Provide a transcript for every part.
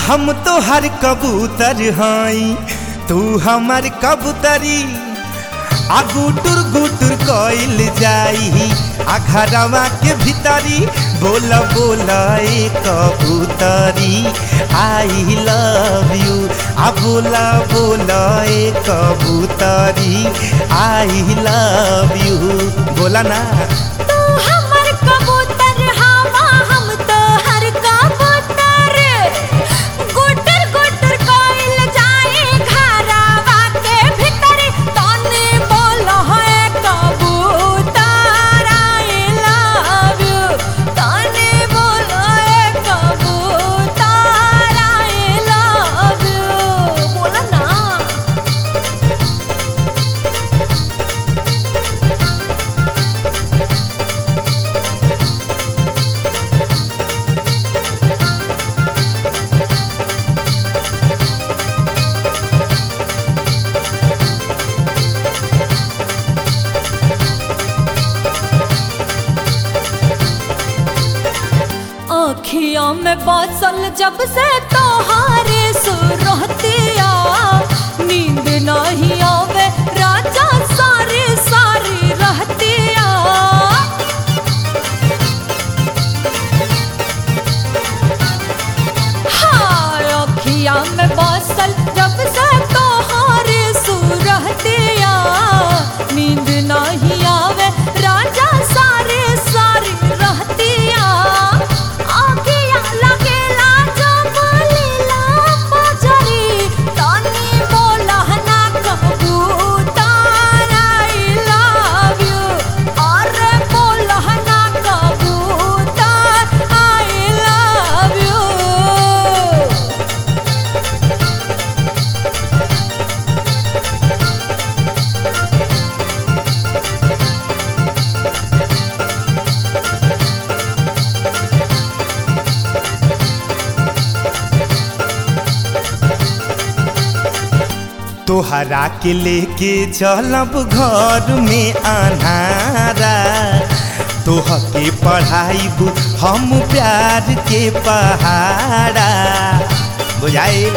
हम तो हर कबूतर हई तू हमर कबूतरी आ गुटुर गुटुर कइल जाई आ घरवा के भीतरी बोल बोल ए कबूतरी आई लव यू आ बोला बोल ए कबूतरी आई लव यू बोला ना तू हमर कबूतर हवा हम तोहर कबूतर गुटर गुटर कोइल जाए घरवा के भीतर तने बोल है कबूतर आई लव यू तने बोल है कबूतर आई लव यू बोला ना अखियों में बसल जब से तोहारे सुरतिया नींद नहीं आवे राजा सारी सारी रहतिया हाँ अखिया में बसल जब से तोहारे सुरतिया नींद नहीं आवे राजा सारे सारी रहतिया आखिया लगेला जब लीला बजरी तनी बोला ना कबूतर आई लव यू अरे बोला ना कबूतर आई लव यू तोहरा के लेके चलब घर में अनारा तोह के पढ़ाइब हम प्यार के पहाड़ा बुझाइल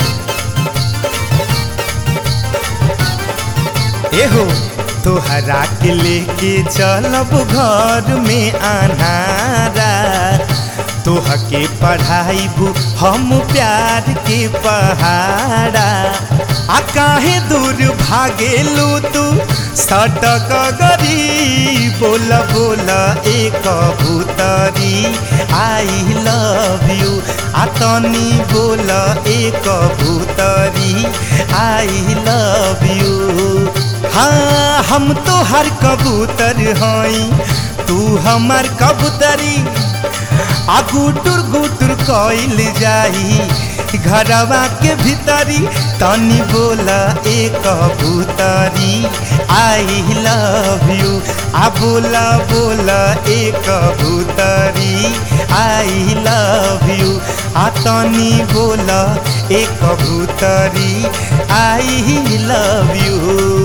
एहो तोहरा के लेके चलब घर में अनारा तोह के पढ़ाइब हम प्यार के पहाड़ा आ काहे दूर भागेलू तू सटक गरी बोल बोल ए कबूतरी आई लव यू आ तनी बोल ए कबूतरी आई लव यू हाँ हम तो हर कबूतर हई तू हमर कबूतरी आ गुटुर गुटुर कइल जाई घरवा के भीतरी तनी बोला ए कबूतरी आई लव यू आ बोला बोला ए कबूतरी आई लव यू आ तनी बोला ए कबूतरी आई लव यू